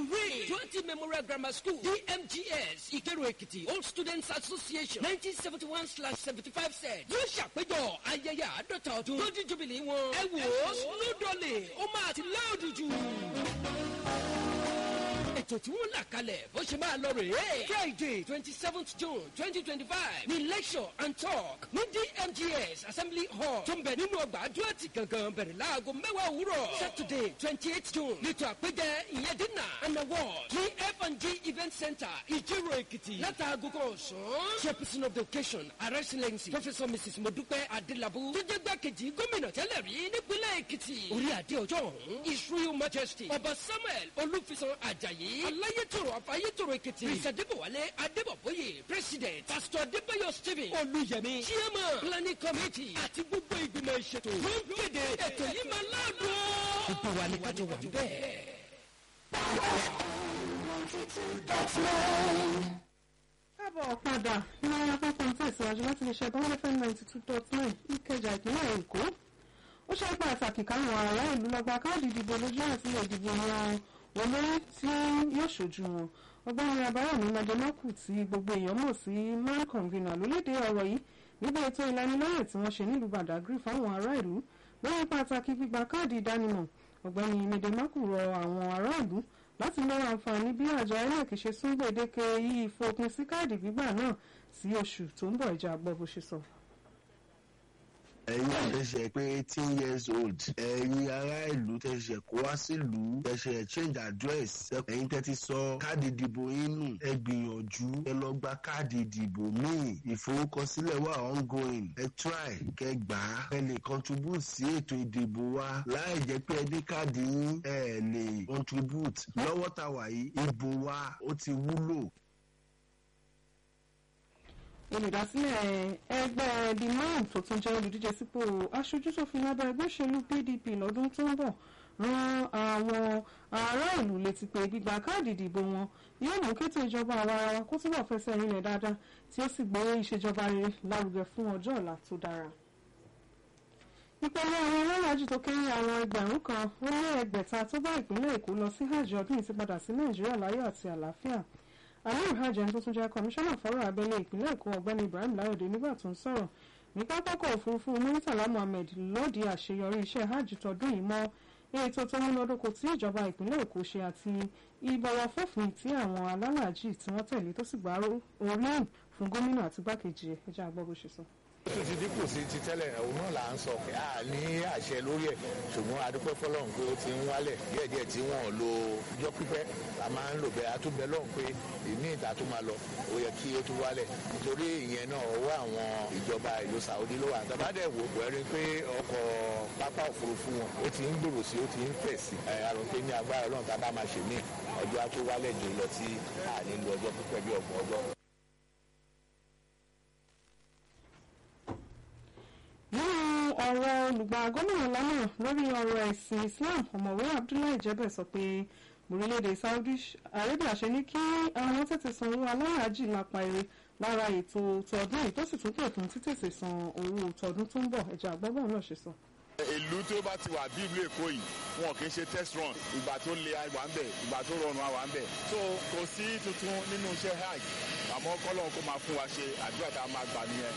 hooray twenty memorial grammar school dmgs ìkẹrù èkìtì old students association nineteen seventy one slash seventy five cent yóò ṣàpéjọ ayẹyẹ àádọ́ta ọdún lójú jubilee wọn ẹ wò ó snowdolly ó máa ti láòdù jù ètò tí wọ́n là kalẹ̀ bó ṣe máa lọ rèé. friday twenty seventh june twenty twenty five ní lecture and talk ní dmgs assembly hall tó ń bẹ̀ nínú ọgbà àdúrà gangan bẹ̀rẹ̀ láago mẹ́wàá òwúrọ̀. saturday twenty eight june nítorí àpéjẹ ìyẹn dinner and award ní f&g event center ìjírò èkìtì látàgò kan ọ̀sán. chairperson of the occasion her excellency professor mrs modupe adelabu tó jẹ́ gbàkejì gómìnà tẹ́lẹ̀ rí nípínlẹ̀ èkìtì. orí adé ọjọ́ ọ̀hún his royal majesty ọba samuel olúfisan ajayi aláyétòrò àfáyétòrò èkìtì prince adébọwálé adébọbóyè president pastor adébáyọ stephen olùyẹmí chairman planning committee àti gbogbo ìgbìmọ̀ ìṣètò ló ń kéde ètò yìí máa láàdùn. gbogbo wa ni kájọ wà bẹ́ẹ̀. káàbọ̀ padà ní ọ̀rọ̀ pápá ń tẹ̀síwájú láti lè ṣe bọ́ńdé fm ninety two dot nine ìkẹjà ìpínlẹ̀ èkó ó ṣe pàtàkì káwọn ará ìlú lọ́gbà káàdì ìdìbò lójú àti ìdìbò yan olórí tí yóò ṣojú wọn ọgbẹ́ni abáyọ̀mí májèmákù tí gbogbo èèyàn mọ̀ sí man convener ló léde ọ̀rọ̀ yìí nígbà ètò ìlanilọ́yẹ̀ tí wọ́n ṣe nílùú badagry fáwọn ará ìlú lórí pàtàkì gbígba káàdì ìdánimọ̀ ọ̀gbẹ́ni májèmákù rọ àwọn ará ìlú láti lọ́wọ́ àǹfààní bí àjọ inec ṣe sún gbèdéke yìí fòpin sí káàdì gbígbà náà sí oṣù tó ń bọ̀ ìjà gbọ́ bó ṣe sọ ẹ̀yin àtẹ̀sẹ̀ pé eighteen years old ẹ̀yin ará ìlú tẹ̀sẹ̀ kó wá sílùú tẹ̀sẹ̀ change address ẹ̀yin tẹ́tí sọ káàdì ìdìbò yín nù ẹ gbìyànjú ẹ lọ gba káàdì ìdìbò míì ìforúkọsílẹ̀ wà ongoing ẹ try kẹ gbà á ẹ lè contribute sí ètò ìdìbò wa láì jẹ́ pé ẹ ní káàdì yín ẹ lè contribute lọ́wọ́ tàwa yìí ìbò wa ó ti wúlò olùdásílẹ̀ ẹgbẹ́ the man tó tún jẹ́ olùdíje sípò aṣojú ṣòfin lábẹ́ ẹgbẹ́ òṣèlú pdp lọ́dún tó ń bọ̀ ran àwọn ará ìlú létí pé gbígba káàdì ìdìbò wọn yóò mú kétò ìjọba àwa ara wa kó túbọ̀ fẹsẹ̀ rinlẹ̀ dáadáa tí ó sì gbé ìṣèjọba rere lárugẹ fún ọjọ́ ọ̀la tó dára. ìpele àwọn alálàájì tó kéré àwọn ẹgbẹ̀rún kan ó lé ẹgbẹ̀ta tó bá ìpínlẹ̀ èkó lọ sí hajj ọdún yìí ti padà sí nàìjíríà láyọ̀ àti àlàáfíà amir hajj ẹni tó tún jẹ́ kọmíṣánná fọ́rọ̀ abẹ́lé ìpínlẹ̀ èkó ọ̀gbẹ́ni ibrahim láyọ̀dé nígbà tó ń sọ̀rọ̀ ní pápákọ̀ òfurufú muritala muhammed lọ́ọ̀dì àṣeyọrí iṣẹ́ hajj tọdún yìí mọ́ ètò tó múnádóko tí ìjọba ìpínlẹ̀ èkó ṣe àti ìbọ̀wọ̀ fòfin tí àwọn alálàájì tí wọ́n tẹ̀lé tó sì gbà oríyìn fún gómìnà àti gbákejì ẹ̀ ẹjẹ́ àgbọ̀ bó ṣe sọ ó tún ti dínkù sí ti tẹ́lẹ̀ òun náà là ń sọ pé a ní àṣẹ lórí ẹ̀ ṣùgbọ́n adúpẹ́ fọlọ́run pé ó ti ń wálẹ̀ díẹ̀díẹ̀ tí wọ́n lo ọjọ́ pípẹ́ la máa ń lò bẹ́ẹ̀ atúbẹ̀ lọ́hùn pé ìní ìta tó máa lọ ó yẹ kí ó tún wálẹ̀ nítorí ìyẹn náà ọwọ́ àwọn ìjọba ìlú Saudi ló wà tàbádẹ́ wò wẹ́rí pé ọkọ̀ pápá òfurufú wọn ó ti ń gbòòrò sí ó ti ń fẹ̀ sí àrùn pé ní agbára ọlọ́run tá a bá máa ṣe mí ọjọ́ á tó wálẹ̀ jù lọ tí a nílò ọjọ́ pípẹ́ bí ọgbọ̀n ọjọ́. nínú ọ̀rọ̀ olùgbà gómìnà lánàá lórí ọ̀rọ̀ ẹ̀sìn islam ọ̀mọ̀wé abdullahi jẹ́bẹ̀ sọ pé orílẹ̀-èdè saudi arabia ṣe ní kí àwọn tètè sanwó aláràájì lápá eré lára ètò tọdún yìí tó sì tún pè fún títètè san owó tọdún tó ń bọ̀ ẹ̀jẹ̀ àgbọ́bọ̀ náà ṣe sọ. ìlú tó bá ti wà bí ìlú èkó yìí wọn kì í ṣe test run ìgbà tó le àwà ń bẹ̀ ìgbà tó rọrùn àwà ń bẹ̀ so kò sí tuntun nínú iṣẹ́ hajj àmọ́ kọ́lọ́n kó máa fún wa ṣe àdúrà tá a máa gbà nìyẹn.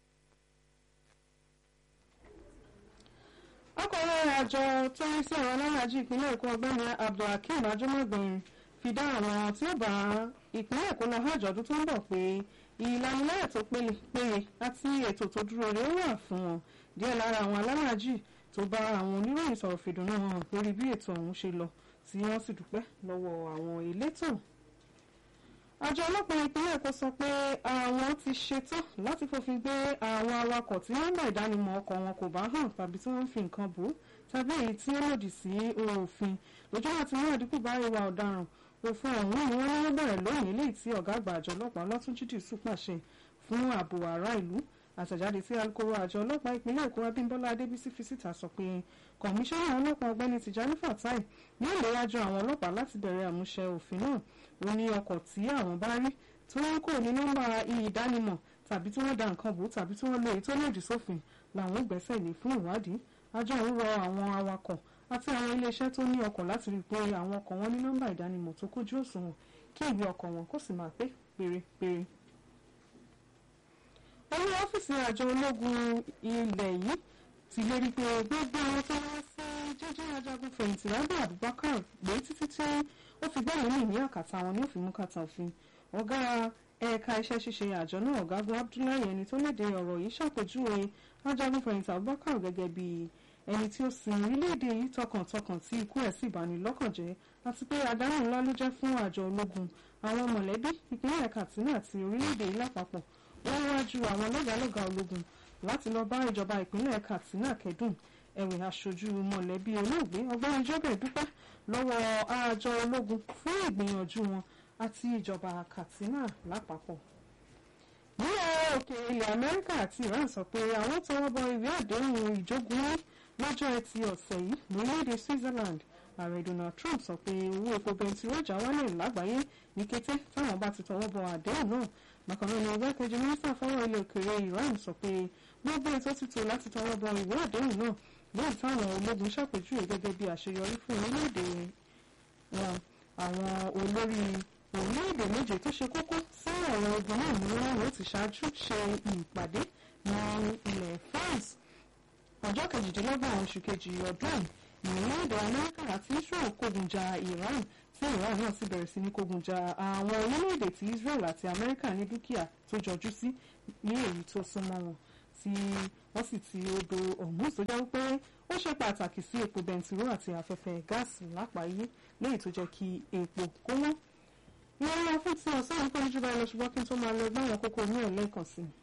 akọ̀wé àjọ tó ń sí ọ̀rọ̀ alárajì ìpínlẹ̀ èkó ọgbẹ́ni abdulhakeem ajọ́mọ̀gbìn fi dá àwọn tí ó bá ìpínlẹ̀ èkó lọ hajj ọdún tó ń bọ̀ pé ìlanilẹ́yẹ̀ tó péye àti ètò tó dúró rẹ̀ wà fún wọn díẹ̀ lára àwọn alárajì tó bá àwọn oníròyìn sọ̀rọ̀ fìdùnnú hàn lórí bí ètò ọ̀hún ṣe lọ tí wọ́n sì dúpẹ́ lọ́wọ́ àwọn elétò àjọ ọlọ́pàá ìpínlẹ̀ èkó sọ pé àwọn ti ṣetán láti fòfin gbé àwọn awakọ̀ tí nọ́mbà ìdánimọ̀ ọkọ̀ wọn kò bá hàn tàbí tí wọ́n ń fi nǹkan bò ó tàbí èyí tí ó lòdì sí òfin lójú àti mú àdínkù bá ìwà ọ̀daràn òfin ọ̀hún ni wọ́n lọ́wọ́ bẹ̀rẹ̀ lónìí léyìí tí ọ̀gá àgbà àjọ ọlọ́pàá ọlọ́túnjì dìísù pàṣẹ fún ààbò ará ìlú àtẹ̀jáde tí alukoro àjọ ọlọ́pàá ìpínlẹ̀ èkó abímbọ́lá adébísí fi síta sọ pé kọmíṣánná ọlọ́pàá ọgbẹ́ni tìjání fatai ní ìléwájú àwọn ọlọ́pàá láti bẹ̀rẹ̀ àmúṣẹ òfin náà ó ní ọkọ̀ tí àwọn bá rí tí wọ́n kò ní nọ́mbà ìdánimọ̀ tàbí tí wọ́n da nǹkan bò tàbí tí wọ́n lo èyí tó lòdì sófin làwọn gbẹ́sẹ̀ lé fún ìwádìí àjọ ń rọ àwọn awakọ̀ àti àwọn iléeṣẹ́ tó ní ọkọ̀ láti rí i pé àwọn ọkọ̀ wọn ní nọ́mbà ìdánimọ̀ tó kójú òṣùwọ̀n kí ìwé ọkọ̀ wọn kó sì máa pé pérépéré. olú ọ́fíìsì àjọ ológun ilẹ̀ yìí ti lérí pé gbogbo àwọn tó wá sí jẹ́jẹ́ ajagun fẹ̀yìntì lábẹ́ Abubakar gbé títí tí ó fi gbẹ́lẹ̀ mì ní àkàtà wọn ní òfin mú kàtà òfin ọ̀gá ẹ̀ka iṣẹ́ ṣíṣe àjọ náà ọ̀gágun Abdullahi ẹni tó léde ọ̀rọ̀ yìí ṣàpèjúwe ajagun fẹ̀yìntì Abubakar gẹ́gẹ́ bí ẹni tí ó sin orílẹ̀-èdè yìí tọkàntọkàn tí ikú ẹ̀ sì bani lọ́kàn jẹ́ àti pé àdánù ńlá ló jẹ́ fún àjọ ológun àwọn mọ̀lẹ́bí ìpínlẹ̀ Katsina àti orílẹ̀-èdè yìí lápapọ̀ wọ́n wájú àwọn lọ́gàálọ́gàá ológun láti lọ bá ìjọba ìpínlẹ̀ Katsina kẹ́dùn ẹ̀wẹ̀ aṣojú mọ̀lẹ́bí olóògbé ọgbọ́n ìjọba ìdúpẹ́ lọ́wọ́ àjọ ológun fún ìgbìyànjú wọn àti ìjọba Katsina lápapọ̀. nílẹ̀ òkè ilẹ̀ Amẹ́ríkà àti Iran sọ pé àwọn tọwọ́ bọ ìwé àdéhùn ìjógun lọ́jọ́ ẹtì ọ̀sẹ̀ yìí lórílẹ̀‐èdè Switzerland ààrẹ Donald Trump sọ pé owó epo bẹntiró já wálẹ̀ lágbàáyé ní kété táwọn bá ti tọwọ́ bọ àdéhùn náà bákan náà ni igbákejì mínísítà fọ́rọ̀ ilẹ̀ òkèèrè Iran sọ pé gbogbo ètò ti tò láti tọwọ́ bọ ìwé àdéhùn náà lẹ́yìn táwọn ológun ṣàpèjúwe gẹ́gẹ́ bí àṣeyọrí fún orílẹ̀-èdè wọn àwọn olórí orílẹ̀-èdè méje tó ṣe kókó sí ọ̀rọ̀ ogun náà ni wọ́n yóò ti ṣáájú ṣe ìpàdé ní ilẹ̀ France ọjọ́ kejìdínlọ́gbọ̀n oṣù kejì ọdún ìrìnàjò Amẹ́ríkà àti Israel kógun ja Iran tí Iran náà sì bẹ̀rẹ̀ sí ní kógun ja àwọn orílẹ̀-èdè tí Israel àti Amẹ́ríkà ní dúkìá tó jọjú sí ní èyí tó súnmọ́ wọn tí wọ́n sì ti odò Hormuz tó jẹ́ wípé ó ṣe pàtàkì sí epo bẹntiró àti afẹ́fẹ́ gáàsì lápáyé léyìí tó jẹ́ kí epo kó wọ́n. ìwọ́n lọ fún ti ọ̀sán yìí pẹ̀lú jùlọ ṣùgbọ́n kí n tó máa lọ gbọ́ àwọn kókó ní ẹ̀lẹ́ẹ̀kan sí i.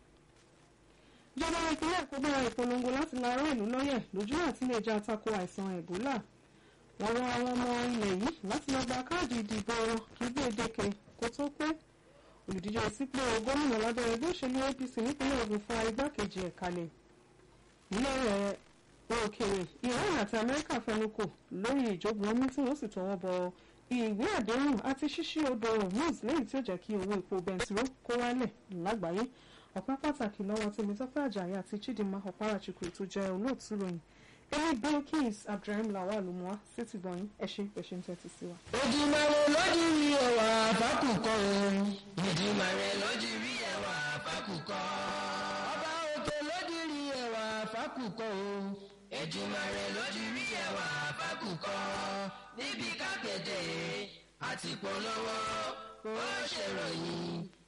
ìjọba ìpínlẹ̀ Èkó bẹ̀rẹ̀ ìpolongo láti la ará ìlú lọ́yẹ̀ lójú àti lè jẹ́ àtakò àìsàn Ẹ̀bólà. wọ́n rọ àwọn ọmọ ilẹ̀ yìí láti lọ gba káàdì ìdìbò wọn kí gbèdéke kó tó pé olùdíje sípò gómìnà lábẹ́ ẹgbẹ́ òṣèlú APC nípínlẹ̀ Ògùn fa igbákejì ẹ̀ kalẹ̀ nílẹ̀ rẹ̀ òkèèrè Iran àti Amẹ́ríkà fẹnukò lórí ìjógun omi tí wọ́n sì tọwọ́ bọ ìwé àdéhùn àti ṣíṣí odò Hormuz lẹ́yìn tí ó jẹ́ kí owó epo bẹntiró kó wálẹ̀ lágbàáyé ọ̀pá pàtàkì lọ́wọ́ Tèmítọ́pẹ́ Àjàyí àti Chidinma Ọ̀párachukwu tó jẹ́ olóòtú ròyìn èmi Bilkis Abdulrahim Lawal lùmọ́á sétí gbọ̀nyìn ẹ̀ṣin pẹ̀ṣin tẹ́tí sí wa. Èdùmàrè lójú rí ẹwà àfákùkọ òun. Èdùmàrè lójú rí ẹwà àfákùkọ. Ọba òkè lójú rí ẹwà àfákùkọ òun. Èdùmàrè lójú rí ẹwà àfákùkọ. Níbi kápẹ́tẹ̀ àti polówó ó ṣèròyìn